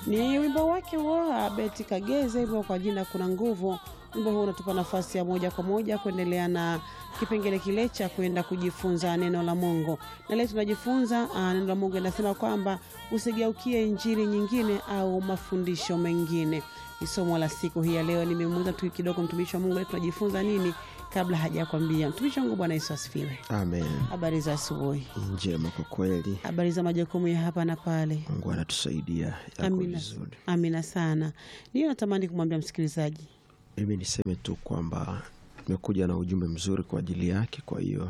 Ni wimbo wake huo Beti Kageze, wimbo kwa jina kuna nguvu. Wimbo huu unatupa nafasi ya moja kwa moja kuendelea na kipengele kile cha kwenda kujifunza neno la Mungu, na leo tunajifunza uh, neno la Mungu linasema kwamba usigeukie injili nyingine au mafundisho mengine. Ni somo la siku hii ya leo. Nimemuuliza tu kidogo mtumishi wa Mungu, leo tunajifunza nini kabla hajakwambia. Mtumishi wa Mungu, Bwana Yesu asifiwe. Amen. Habari za asubuhi, Njema kwa kweli, habari za majukumu ya hapa na pale. Mungu anatusaidia yako Amina, vizuri. amina sana. Ndiyo natamani kumwambia msikilizaji Mimi niseme tu kwamba tumekuja na ujumbe mzuri kwa ajili yake. Kwa hiyo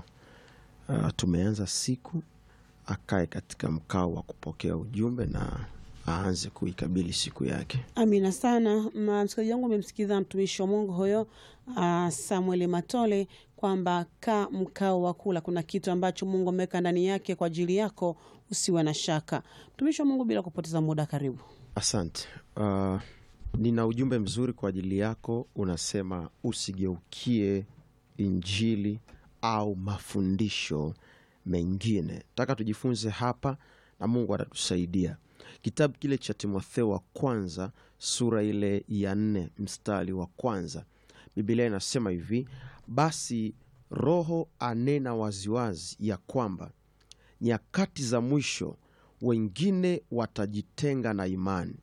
uh, tumeanza siku, akae katika mkao wa kupokea ujumbe na aanze kuikabili siku yake. Amina sana. Ma- Msikilizaji wangu umemsikiliza mtumishi wa Mungu huyo uh, Samuel Matole kwamba kaa mkao wa kula. Kuna kitu ambacho Mungu ameweka ndani yake kwa ajili yako, usiwe na shaka. Mtumishi wa Mungu, bila kupoteza muda, karibu. Asante. Uh, nina ujumbe mzuri kwa ajili yako, unasema usigeukie injili au mafundisho mengine. Nataka tujifunze hapa na Mungu atatusaidia. Kitabu kile cha Timotheo wa kwanza sura ile ya nne mstari wa kwanza Biblia inasema hivi: basi Roho anena waziwazi ya kwamba nyakati za mwisho wengine watajitenga na imani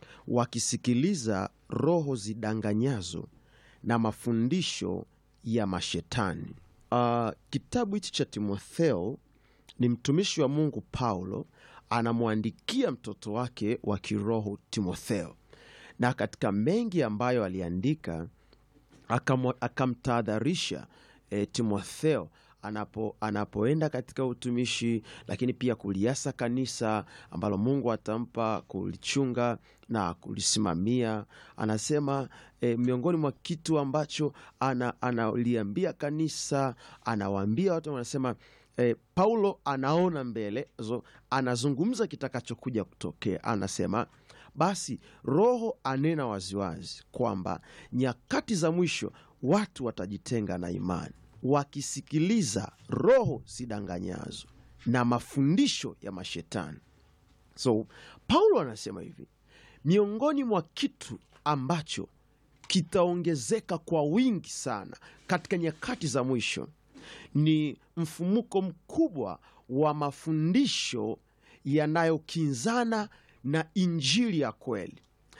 wakisikiliza roho zidanganyazo na mafundisho ya mashetani. Uh, kitabu hichi cha Timotheo ni mtumishi wa Mungu Paulo anamwandikia mtoto wake wa kiroho Timotheo, na katika mengi ambayo aliandika akamwa- akamtahadharisha e, Timotheo anapo, anapoenda katika utumishi, lakini pia kuliasa kanisa ambalo Mungu atampa kulichunga na kulisimamia. Anasema e, miongoni mwa kitu ambacho ana- analiambia kanisa, anawaambia watu, wanasema e, Paulo anaona mbele zo, anazungumza kitakachokuja kutokea. Anasema basi Roho anena waziwazi kwamba nyakati za mwisho watu watajitenga na imani, wakisikiliza roho zidanganyazo na mafundisho ya mashetani. So Paulo anasema hivi, miongoni mwa kitu ambacho kitaongezeka kwa wingi sana katika nyakati za mwisho ni mfumuko mkubwa wa mafundisho yanayokinzana na injili ya kweli,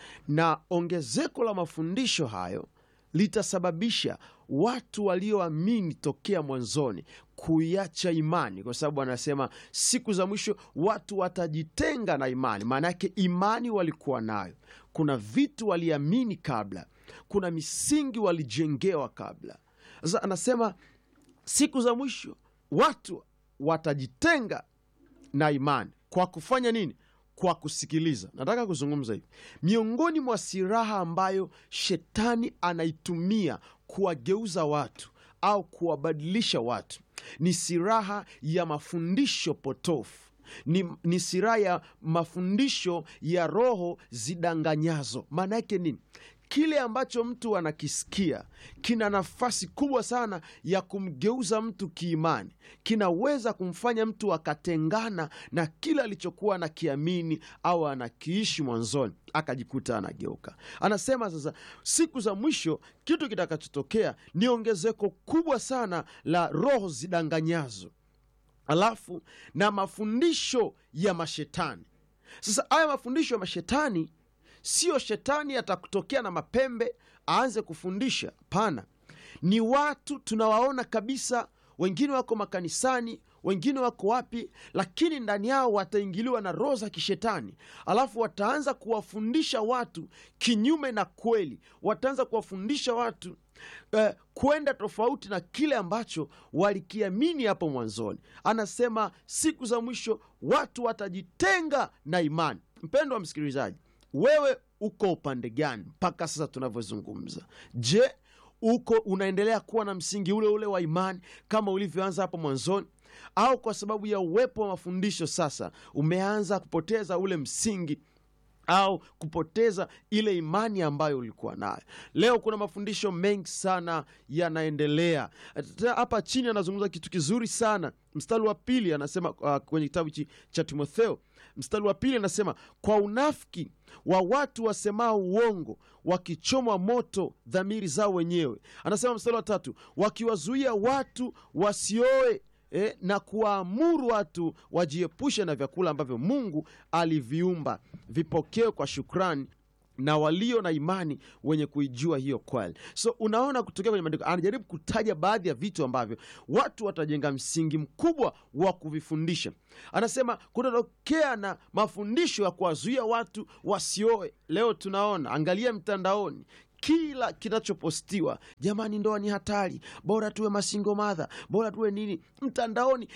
na ongezeko la mafundisho hayo litasababisha watu walioamini tokea mwanzoni kuiacha imani, kwa sababu anasema siku za mwisho watu watajitenga na imani. Maana yake imani walikuwa nayo, kuna vitu waliamini kabla, kuna misingi walijengewa kabla. Sasa anasema siku za mwisho watu watajitenga na imani kwa kufanya nini? Kwa kusikiliza. Nataka kuzungumza hivi, miongoni mwa silaha ambayo shetani anaitumia kuwageuza watu au kuwabadilisha watu ni silaha ya mafundisho potofu ni, ni silaha ya mafundisho ya roho zidanganyazo. Maana yake nini? Kile ambacho mtu anakisikia kina nafasi kubwa sana ya kumgeuza mtu kiimani, kinaweza kumfanya mtu akatengana na kile alichokuwa anakiamini au anakiishi mwanzoni, akajikuta anageuka. Anasema sasa, siku za mwisho kitu kitakachotokea ni ongezeko kubwa sana la roho zidanganyazo alafu na mafundisho ya mashetani. Sasa haya mafundisho ya mashetani sio shetani atakutokea na mapembe aanze kufundisha. Hapana, ni watu tunawaona kabisa, wengine wako makanisani, wengine wako wapi, lakini ndani yao wataingiliwa na roho za kishetani, alafu wataanza kuwafundisha watu kinyume na kweli, wataanza kuwafundisha watu eh, kwenda tofauti na kile ambacho walikiamini hapo mwanzoni. Anasema siku za mwisho watu watajitenga na imani. Mpendo wa msikilizaji, wewe uko upande gani mpaka sasa tunavyozungumza? Je, uko unaendelea kuwa na msingi ule ule wa imani kama ulivyoanza hapo mwanzoni, au kwa sababu ya uwepo wa mafundisho sasa umeanza kupoteza ule msingi au kupoteza ile imani ambayo ulikuwa nayo. Leo kuna mafundisho mengi sana yanaendelea hapa. Chini anazungumza kitu kizuri sana, mstari wa pili anasema uh, kwenye kitabu cha Timotheo mstari wa pili anasema kwa unafiki wa watu wasemao uongo, wakichomwa moto dhamiri zao wenyewe. Anasema mstari wa tatu wakiwazuia watu wasioe Eh, na kuwaamuru watu wajiepushe na vyakula ambavyo Mungu aliviumba vipokewe kwa shukrani na walio na imani wenye kuijua hiyo kweli. So unaona, kutokea kwenye maandiko anajaribu kutaja baadhi ya vitu ambavyo watu watajenga msingi mkubwa wa kuvifundisha. Anasema kutatokea na mafundisho ya kuwazuia watu wasioe. Leo tunaona, angalia mtandaoni kila kinachopostiwa, jamani, ndoa ni hatari, bora tuwe masingo madha, bora tuwe nini. Mtandaoni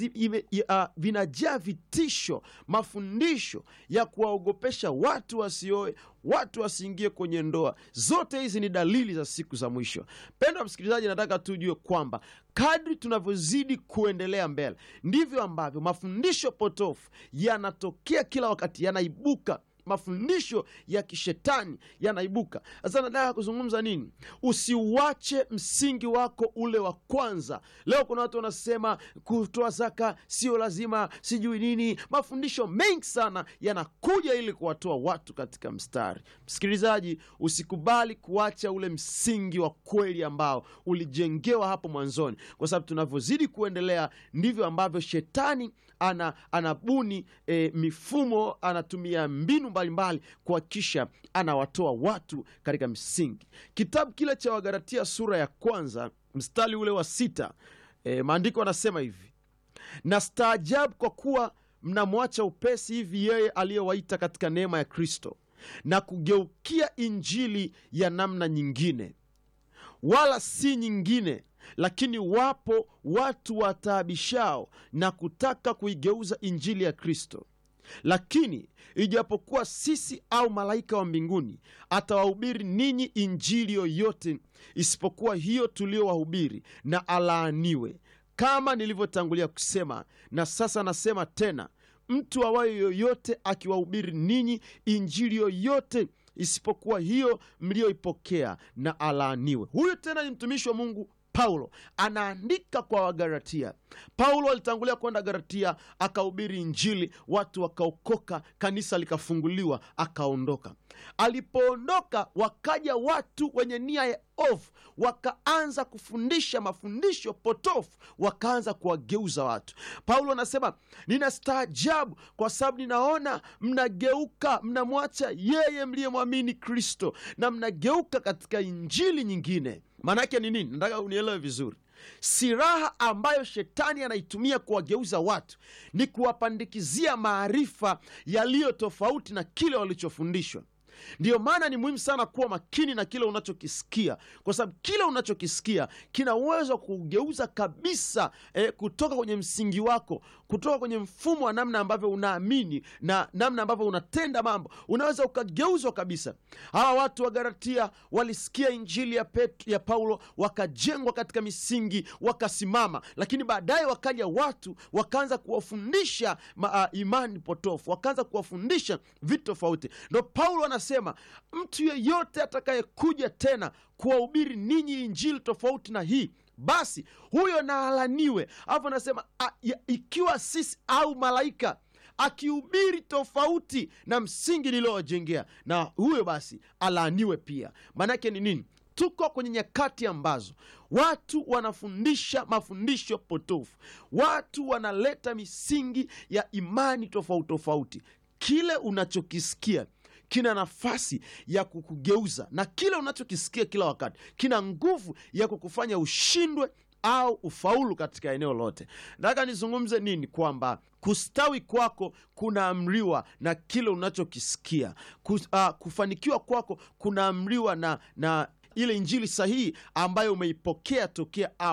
uh, vinajaa vitisho, mafundisho ya kuwaogopesha watu wasioe, watu wasiingie kwenye ndoa. Zote hizi ni dalili za siku za mwisho. Pendwa msikilizaji, nataka tujue kwamba kadri tunavyozidi kuendelea mbele, ndivyo ambavyo mafundisho potofu yanatokea kila wakati, yanaibuka mafundisho ya kishetani yanaibuka. Sasa nataka kuzungumza nini? Usiuache msingi wako ule wa kwanza. Leo kuna watu wanasema kutoa zaka sio lazima, sijui nini. Mafundisho mengi sana yanakuja ili kuwatoa watu katika mstari. Msikilizaji, usikubali kuacha ule msingi wa kweli ambao ulijengewa hapo mwanzoni, kwa sababu tunavyozidi kuendelea ndivyo ambavyo shetani ana anabuni e, mifumo, anatumia mbinu mbalimbali kuhakikisha anawatoa watu katika msingi. Kitabu kile cha Wagalatia sura ya kwanza mstari ule wa sita e, maandiko anasema hivi: na staajabu kwa kuwa mnamwacha upesi hivi yeye aliyewaita katika neema ya Kristo na kugeukia injili ya namna nyingine, wala si nyingine lakini wapo watu wataabishao na kutaka kuigeuza injili ya Kristo. Lakini ijapokuwa sisi au malaika wa mbinguni atawahubiri ninyi injili yoyote isipokuwa hiyo tuliyowahubiri, na alaaniwe. Kama nilivyotangulia kusema, na sasa nasema tena, mtu awaye yoyote akiwahubiri ninyi injili yoyote isipokuwa hiyo mliyoipokea, na alaaniwe. Huyu tena ni mtumishi wa Mungu Paulo anaandika kwa Wagalatia. Paulo alitangulia kwenda Galatia, akahubiri Injili, watu wakaokoka, kanisa likafunguliwa, akaondoka. Alipoondoka, wakaja watu wenye nia ya ovu, wakaanza kufundisha mafundisho potofu, wakaanza kuwageuza watu. Paulo anasema nina staajabu, kwa sababu ninaona mnageuka, mnamwacha yeye mliyemwamini Kristo na mnageuka katika injili nyingine. Maana yake ni nini? Nataka unielewe vizuri. Silaha ambayo shetani anaitumia kuwageuza watu ni kuwapandikizia maarifa yaliyo tofauti na kile walichofundishwa. Ndiyo maana ni muhimu sana kuwa makini na kile unachokisikia, kwa sababu kile unachokisikia kina uwezo wa kugeuza kabisa eh, kutoka kwenye msingi wako, kutoka kwenye mfumo wa namna ambavyo unaamini na namna ambavyo unatenda mambo, unaweza ukageuzwa kabisa. Hawa watu wa Galatia walisikia injili ya, Pet, ya Paulo, wakajengwa katika misingi, wakasimama, lakini baadaye wakaja watu wakaanza kuwafundisha ma, uh, imani potofu, wakaanza kuwafundisha vitu tofauti. Ndo Paulo anasema mtu yeyote atakayekuja tena kuwahubiri ninyi injili tofauti na hii basi huyo na alaniwe. Alafu anasema ikiwa sisi au malaika akihubiri tofauti na msingi niliowajengea, na huyo basi alaaniwe pia. Maanake ni nini? Tuko kwenye nyakati ambazo watu wanafundisha mafundisho potofu, watu wanaleta misingi ya imani tofauti tofauti. Kile unachokisikia kina nafasi ya kukugeuza na kile unachokisikia kila wakati kina nguvu ya kukufanya ushindwe au ufaulu katika eneo lote. Nataka nizungumze nini? Kwamba kustawi kwako kunaamriwa na kile unachokisikia. Kus, uh, kufanikiwa kwako kunaamriwa na, na ile injili sahihi ambayo umeipokea tokea awali.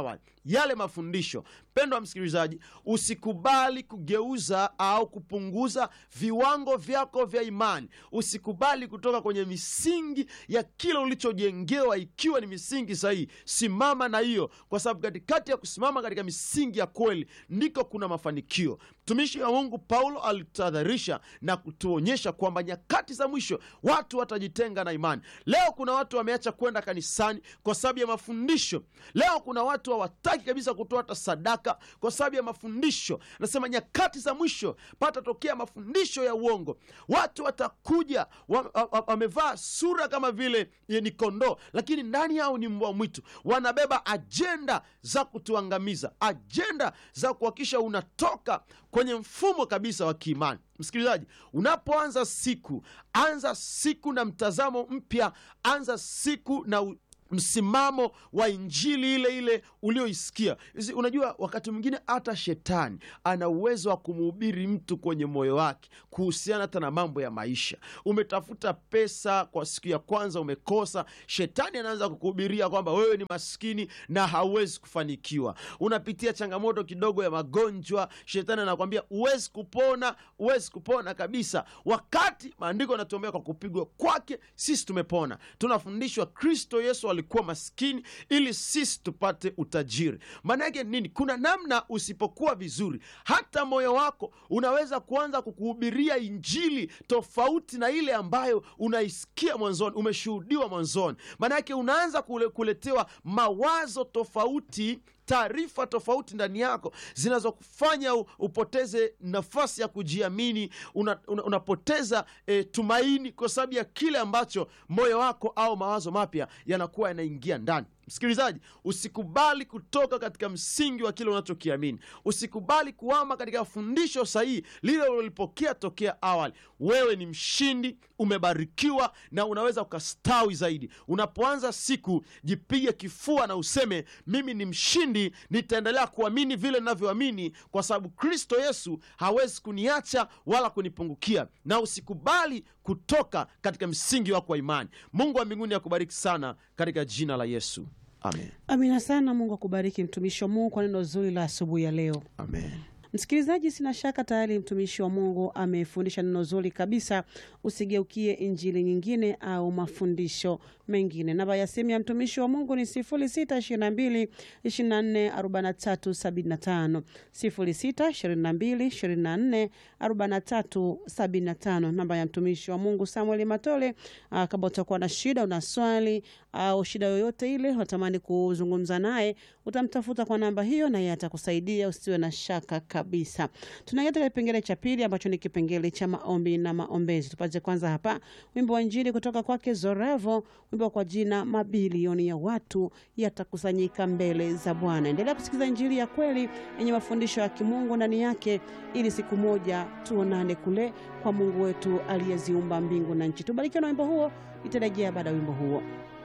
yale mafundisho. Mpendo wa msikilizaji, usikubali kugeuza au kupunguza viwango vyako vya imani. Usikubali kutoka kwenye misingi ya kile ulichojengewa, ikiwa ni misingi sahihi. Simama na hiyo, kwa sababu katikati ya kusimama katika misingi ya kweli ndiko kuna mafanikio. Mtumishi wa Mungu Paulo alitahadharisha na kutuonyesha kwamba nyakati za mwisho watu watajitenga na imani. Leo kuna watu wameacha kwenda kanisani kwa sababu ya mafundisho. Leo kuna watu hawataki kabisa kutoa hata sadaka kwa sababu ya mafundisho. Nasema nyakati za mwisho patatokea mafundisho ya uongo. Watu watakuja wamevaa wa, wa, sura kama vile ni kondoo, lakini ndani yao ni mbwa mwitu. Wanabeba ajenda za kutuangamiza, ajenda za kuhakikisha unatoka kwenye mfumo kabisa wa kiimani. Msikilizaji, unapoanza siku, anza siku na mtazamo mpya, anza siku na u msimamo wa injili ile ile ulioisikia. Unajua, wakati mwingine hata shetani ana uwezo wa kumhubiri mtu kwenye moyo wake kuhusiana hata na mambo ya maisha. Umetafuta pesa kwa siku ya kwanza, umekosa, shetani anaanza kukuhubiria kwamba wewe ni maskini na hauwezi kufanikiwa. Unapitia changamoto kidogo ya magonjwa, shetani anakwambia huwezi kupona, huwezi kupona kabisa, wakati maandiko yanatuombea kwa kupigwa kwake sisi tumepona. Tunafundishwa Kristo Yesu alikuwa maskini ili sisi tupate utajiri. Maana yake nini? Kuna namna usipokuwa vizuri, hata moyo wako unaweza kuanza kukuhubiria injili tofauti na ile ambayo unaisikia mwanzoni, umeshuhudiwa mwanzoni. Maana yake unaanza kule, kuletewa mawazo tofauti taarifa tofauti ndani yako zinazokufanya upoteze nafasi ya kujiamini. Una, una, unapoteza e, tumaini kwa sababu ya kile ambacho moyo wako au mawazo mapya yanakuwa yanaingia ndani. Msikilizaji, usikubali kutoka katika msingi wa kile unachokiamini. Usikubali kuama katika fundisho sahihi lile ulilopokea tokea awali. Wewe ni mshindi, umebarikiwa na unaweza ukastawi zaidi. Unapoanza siku, jipige kifua na useme, mimi ni mshindi, nitaendelea kuamini vile ninavyoamini, kwa sababu Kristo Yesu hawezi kuniacha wala kunipungukia. Na usikubali kutoka katika msingi wako wa imani. Mungu wa mbinguni akubariki sana katika jina la Yesu. Amen. Amina sana. Mungu akubariki mtumishi wa Mungu kwa neno zuri la asubuhi ya leo. Amen. Msikilizaji, sina shaka tayari mtumishi wa Mungu amefundisha neno zuri kabisa. Usigeukie injili nyingine au mafundisho mengine. Namba ya simu ya mtumishi wa Mungu ni 0622 24 43 75, 0622 24 43 75. Namba ya mtumishi wa Mungu Samuel Matole. Aa, kama utakuwa na shida, una swali au shida yoyote ile unatamani kuzungumza naye, utamtafuta kwa namba hiyo na yeye atakusaidia, usiwe na shaka kabisa. Tunaingia katika kipengele cha pili ambacho ni kipengele cha maombi na maombezi. Tupate kwanza hapa wimbo wa Injili kutoka kwake Zorevo, wimbo kwa jina mabilioni ya watu yatakusanyika mbele za Bwana. Endelea kusikiliza Injili ya kweli yenye mafundisho ya kimungu ndani yake, ili siku moja tuonane kule kwa Mungu wetu aliyeziumba mbingu na nchi. Tubarikiwe na wimbo huo, itarejea baada ya wimbo huo.